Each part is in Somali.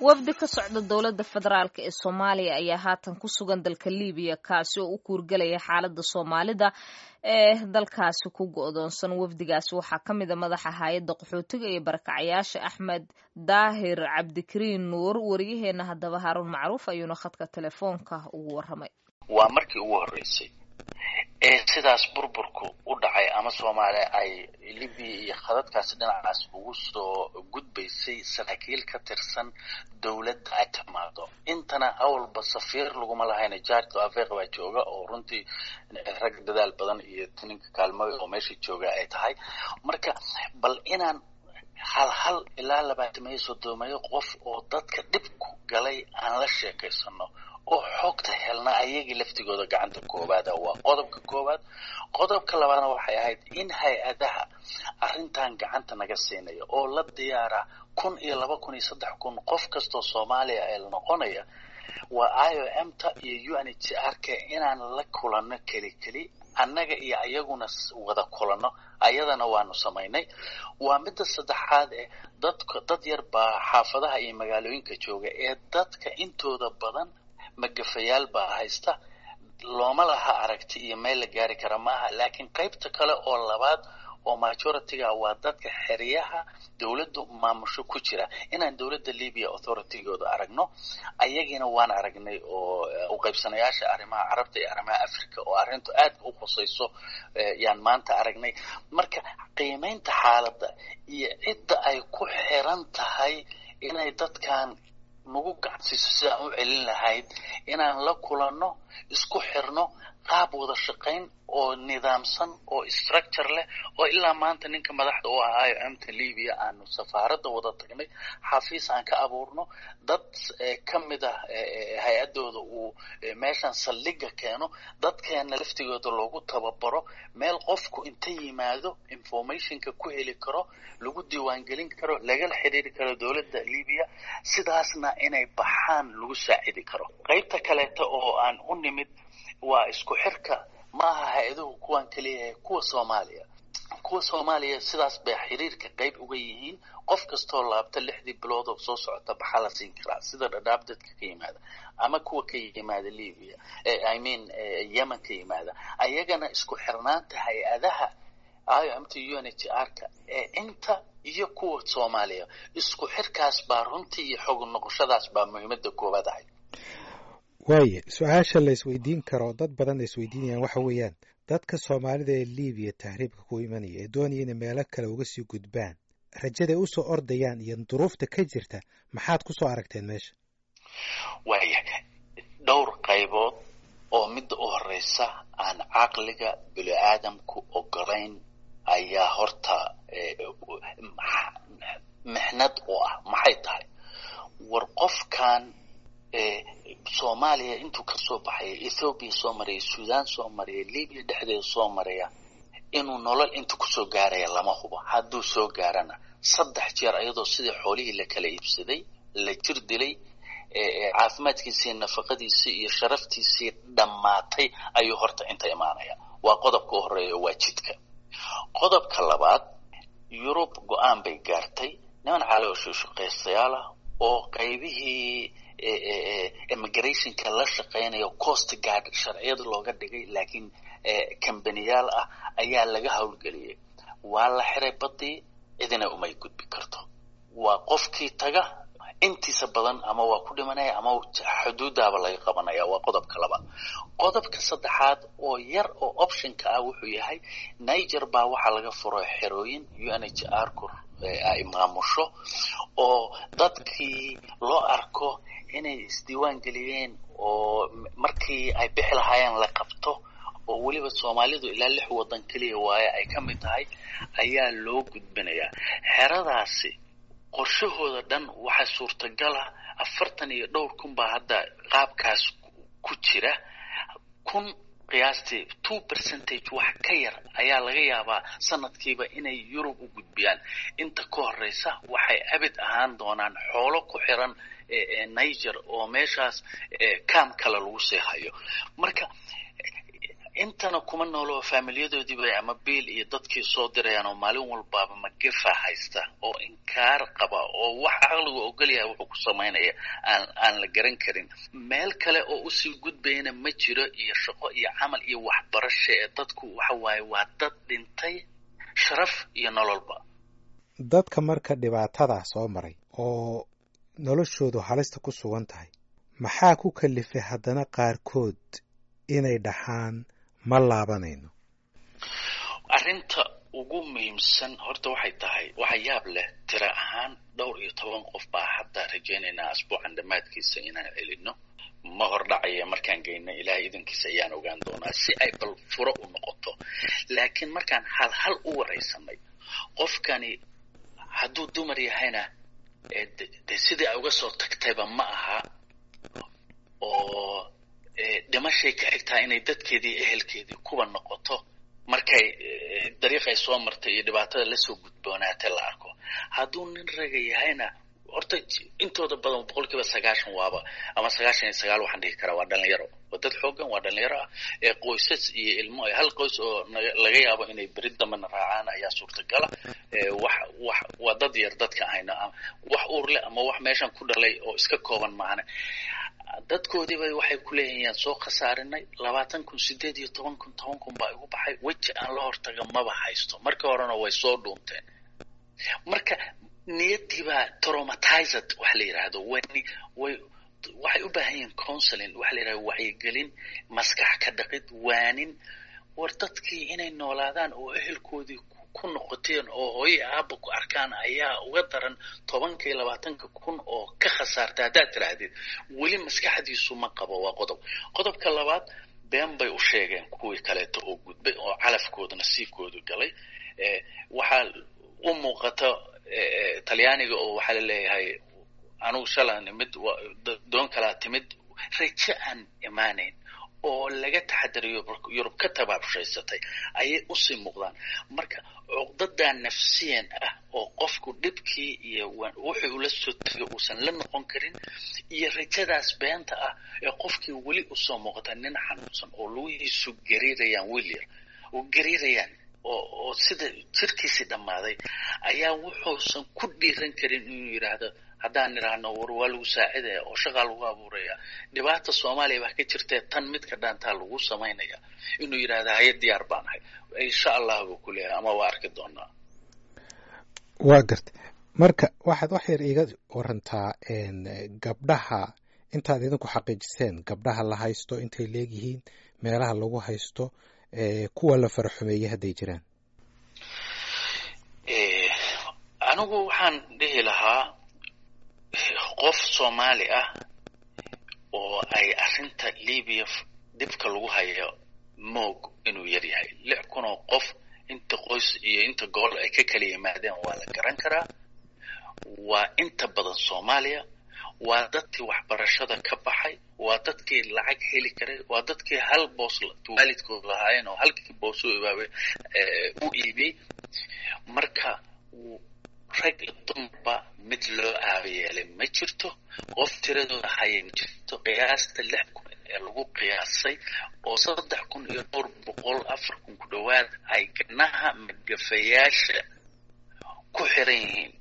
wafdi ka socda dowladda federaalk ee soomaaliya ayaa haatan ku sugan dalka libiya kaasi oo u kuurgelaya xaaladda soomaalida ee dalkaasi ku go-doonsan wafdigaasi waxaa ka mid a madaxa hay-adda qaxootiga iyo barakacayaasha axmed daahir cabdikariin nuur wariyaheena haddaba haaruun macruuf ayuuna khadka telefoonka ugu waramay waa markii ugu horreysay ee sidaas burburku u dhacay ama soomaaliya ay libiya iyo khadadkaasi dhinacaas ugu soo gudbaysay saraakiil ka tirsan dowladda ay timaado intana awalba safiir laguma lahayna jaarto afeeq baa jooga oo runtii rag dadaal badan iyo tininka kaalmooy oo meesha jooga ay tahay marka bal inaan hal hal ilaa labaatamayo soddomayo qof oo dadka dhibku galay aan la sheekaysano oo xoogta helna ayagii laftigooda gacanta koowaada waa qodobka koowaad qodobka labaadna waxay ahayd in hay-adaha arrintan gacanta naga siinaya oo la diyaara kun iyo laba kun iyo saddex kun qof kastoo soomaaliya ee la noqonaya waa i o m ta iyo u n h r k inaan la kulanno keli keli annaga iyo ayaguna wada kulanno ayadana waanu samaynay waa midda saddexaad ee dadka dad yar baa xaafadaha iyo magaalooyinka jooga ee dadka intooda badan magafayaal baa haysta looma laha aragti iyo meel la gaari kara maaha laakiin qaybta kale oo labaad oo majority-ga waa dadka xeryaha dowladdu maamusho ku jira inaan dowladda libya authority-gooda aragno ayagiina waan aragnay oo u qaybsanayaasha arrimaha carabta iyo arrimaha africa oo arrintu aad u khusayso yaan maanta aragnay marka qiimaynta xaaladda iyo cidda ay ku xiran tahay inay dadkan nagu gacansiiso sidaan u celin lahayd inaan la kulanno isku xirno qaab wada shaqayn oo nidaamsan oo structure leh oo ilaa maanta ninka madaxda u ahaa i o m ta libya aanu safaaradda wada tagnay xafiis aan ka abuurno dad ka mid ah hay-adooda uu meeshan saldhiga keeno dadkeena laftigooda loogu tababaro meel qofku inta yimaado informationka ku heli karo lagu diiwaangelin karo lagala xidhiiri karo dowladda libya sidaasna inay baxaan lagu saacidi karo qaybta kaleeta oo aan u nimid waa isku xirka maaha hay-aduhu kuwan keliyaha kuwa soomaaliya kuwa soomaaliya sidaas bay xiriirka qayb uga yihiin qof kastoo laabta lixdii bilood oo soo socota baxaa la siin karaa sida dhadhaab dadka ka yimaada ama kuwa ka yimaada libya i mean yemen ka yimaada ayagana isku xirnaanta hay-adaha i o m t u n h r ka ee inta iyo kuwa soomaaliya isku xirkaas baa runtii iyo xog noqoshadaas baa muhiimada koowaad ahayd waaye su-aasha la isweydiin karo dad badan ay isweydiinayaan waxa weeyaan dadka soomaalida ee libiya tahriibka ku imanaya ee doonaya inay meelo kale uga sii gudbaan rajaday usoo ordayaan iyo duruufta ka jirta maxaad ku soo aragteen meesha waaya dhowr qaybood oo midda u horeysa aan caqliga bini aadamku ogolayn ayaa horta mixnad u ah maxay tahay war qofkan soomaaliya intuu kasoo baxaya ethoobiya soo maraya sudan soo maraya libya dhexdeeda soo maraya inuu nolol inta kusoo gaaraya lama hubo hadduu soo gaarana saddex jeer ayadoo sidii xoolihii la kala iibsaday la jir dilay caafimaadkiisii nafaqadiisii iyo sharaftiisii dhammaatay ayuu horta inta imaanaya waa qodobka u horeeya waa jidka qodobka labaad yurub go-aan bay gaartay niman caloosha shaqaystayaal ah oo qaybihii immigrationka la shaqeynayo coast guard sharciyada looga dhigay laakiin kambaniyaal ah ayaa laga howlgeliyay waa la xiray badii cidina umay gudbi karto waa qofkii taga intiisa badan ama waa ku dhimanaya ama xuduudaaba laga qabanaya waa qodobka labaad qodobka saddexaad oo yar oo optionka ah wuxuu yahay niger baa waxaa laga furo xerooyin u n h r ku ay maamusho oo dadkii loo arko inay isdiiwaan geliyeen oo markii ay bixi lahaayeen la qabto oo weliba soomaalidu ilaa lix waddan keliya waaye ay ka mid tahay ayaa loo gudbinayaa xeradaasi qorshahooda dhan waxaa suurtagala afartan iyo dhowr kun baa hadda qaabkaas ku jira kun qiyaastii two percentage wax ka yar ayaa laga yaabaa sanadkiiba inay yurub u gudbiyaan inta ka horeysa waxay abid ahaan doonaan xoolo ku xiran niger oo meeshaas cam kale lagu sii hayo marka intana kuma noolo faamilyadoodiiba ama biil iyo dadkii soo dirayaan oo maalin walbaaba magefa haysta oo inkaar qaba oo wax caqligu ogolyahay wuxuu ku samaynaya aan aan la garan karin meel kale oo usii gudbayana ma jiro iyo shaqo iyo camal iyo waxbarasho ee dadku waxa waaye waa dad dhintay sharaf iyo nololba dadka marka dhibaatadaa soo maray oo noloshoodu halista ku sugan tahay maxaa ku kalifay haddana qaarkood inay dhaxaan ma laabanayno arrinta ugu muhiimsan horta waxay tahay waxa yaab leh tira ahaan dhowr iyo toban qof baa hadda rajaynaynaa asbuucan dhammaadkiisa inaan celino ma hordhacaya markaan geyno ilaahay idankiisa ayaan ogaan doonaa si ay bal furo u noqoto laakiin markaan hal hal u waraysanay qofkani hadduu dumar yahayna de sidii ay uga soo tagtayba ma aha oo dhimashay ka xigtaa inay dadkeedii ehelkeedii kuwa noqoto markay dariiqay soo martay iyo dhibaatada lasoo gudboonaatay la arko hadduu nin raga yahayna horta intooda badan boqol kiiba sagaashan waaba ama sagaashan iyo sagaal waxaan dhihi karaa waa dhalinyaro waa dad xoogan waa dhalinyaro ah ee qoysas iyo ilmo hal qoys oo laga yaabo inay beri dambena raacaan ayaa suurtagala wax wax waa dad yar dadka ahayna wax uur leh ama wax meeshan ku dhalay oo iska kooban maahane dadkoodiiba waxay ku leeyihiin soo khasaarinay labaatan kun sideed iyo toban kun toban kun baa igu baxay weji aan la hortaga maba haysto markii horena way soo dhuunteen marka niyadiibaa traumatized waxa la yidhaahdo way way waxay u baahan yihiin counseling waxa la yidhahdo wacyigelin maskax ka dhaqid waanin war dadkii inay noolaadaan oo ehelkoodii ku noqoteen oo hooye aaba ku arkaan ayaa uga daran tobanka iyo labaatanka kun oo ka khasaarta haddaad tiraahdeed weli maskaxdiisu ma qabo waa qodob qodobka labaad been bay u sheegeen kuwii kaleeto oo gudbay oo calafkooda nasiibkoodu galay waxaa u muuqata talyaaniga oo waxaa la leeyahay anugu shalan imid doon kalaa timid rajo aan imaanayn oo laga taxadariyo yurub ka tabaabshaysatay ayay usii muuqdaan marka cuqdadaa nafsiyan ah oo qofku dhibkii iyo wuxuu ula soo tegay uusan la noqon karin iyo rajadaas beenta ah ee qofkii weli usoo muuqata nin xanuunsan oo lugihiisu gariirayaan wilyar oo gariirayaan oo oo sida jirkiisii dhammaaday ayaa wuxuusan ku dhiiran karin inuu yidhaahdo haddaan idhaahno war waa lagu saacidaya oo shaqaa lagu abuuraya dhibaata soomaaliya baa ka jirtee tan midka dhaantaa lagu samaynaya inuu yidhaahdo haye diyaar baan ahay insha allah buu ku leeyahay ama waa arki doonaa waa garta marka waxaad wax yar iiga warantaa gabdhaha intaad idinku xaqiijiseen gabdhaha la haysto intay leegyihiin meelaha lagu haysto kuwa la faraxumeeyey hadday jiraan anigu waxaan dhihi lahaa qof soomaali ah oo ay arrinta libiya dhibka lagu hayo moog inuu yar yahay lix kun oo qof inta qoys iyo inta gool ay ka kala yimaadeen waa la garan karaa waa inta badan soomaaliya waa dadkii waxbarashada ka baxay waa dadkii lacag heli karay waa dadkii hal boos waalidkood lahaayeen oo halkii boos u ibaabay u iibiyey marka rag iyo dumarba mid loo aabayeelay ma jirto qof tiradooda hayay ma jirto qiyaasta lix kun ee lagu qiyaasay oo saddex kun iyo dhowr boqol afar kun ku dhowaad ay ganaha magafayaasha ku xiran yihiin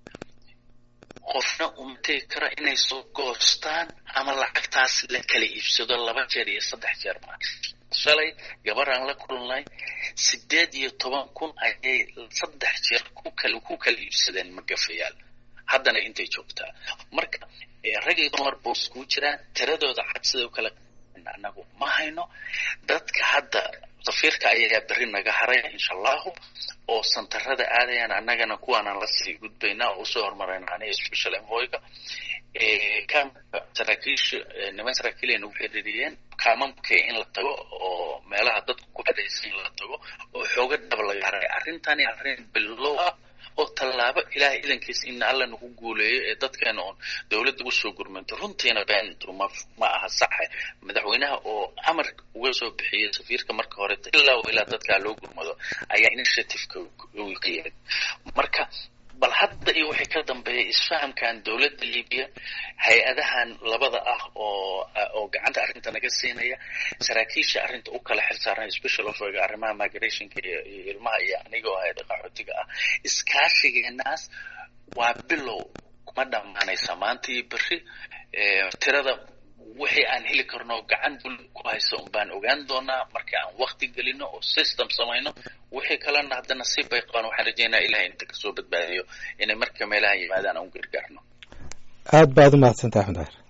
qofna uma tegi kara inay soo goostaan ama lacagtaas la kala iibsado laba jeer iyo saddex jeer ma shalay gabaraan la kulnay sideed iyo toban kun ayay saddex jeer ku kala ku kala iibsadeen magafayaal haddana intay joogtaa marka rag iyo dumar buu iskugu jiraan tiradooda cad sida u kala anagu ma hayno dadka hadda safiirka ayagaa berri naga haraya insha allahu oo santarada aadayaan annagana kuwaanaan lasii gudbaynaa oo usoo horumarayna aniga special envoyga kaamka saraakiisha niman saraakiilay nagu xiriiriyeen kaamamka in la tago oo meelaha dadku ku xidhaysan in la tago oo xooga dhab laga haray arrintani arrin bilow ah oo tallaabo ilaahay idankiisa in alla nagu guuleeyo ee dadkeena oon dowladda usoo gurmanto runtiina beentu ma ma aha saxe madaxweynaha oo amar uga soo bixiyey safiirka marka horeta ilaa ilaa dadkaa loo gurmado ayaa initiativeka ka yimid marka bal hadda iyo wixii ka dambeeya isfahamkan dowladda libiya hay-adahan labada ah oo oo gacanta arrinta naga siinaya saraakiisha arrinta u kala xil saaran special offiga arrimaha migrationka iyo iyo ilmaha iyo anigoo hay-ada qaxootiga ah iskaashigeenaas waa bilow kuma dhammaanaysa maanta iyo berri tirada wixii aan heli karno gacan dul ku haysta un baan ogaan doonaa marka aan wakti gelino oo system samayno wixii kalena hadda nasiib bay qabaan waxaan rajeynaya ilahay inta kasoo badbaadiyo inay marka meelaha yimaadaan aan u gargaarno aad baad u mahadsantaha axmed daahir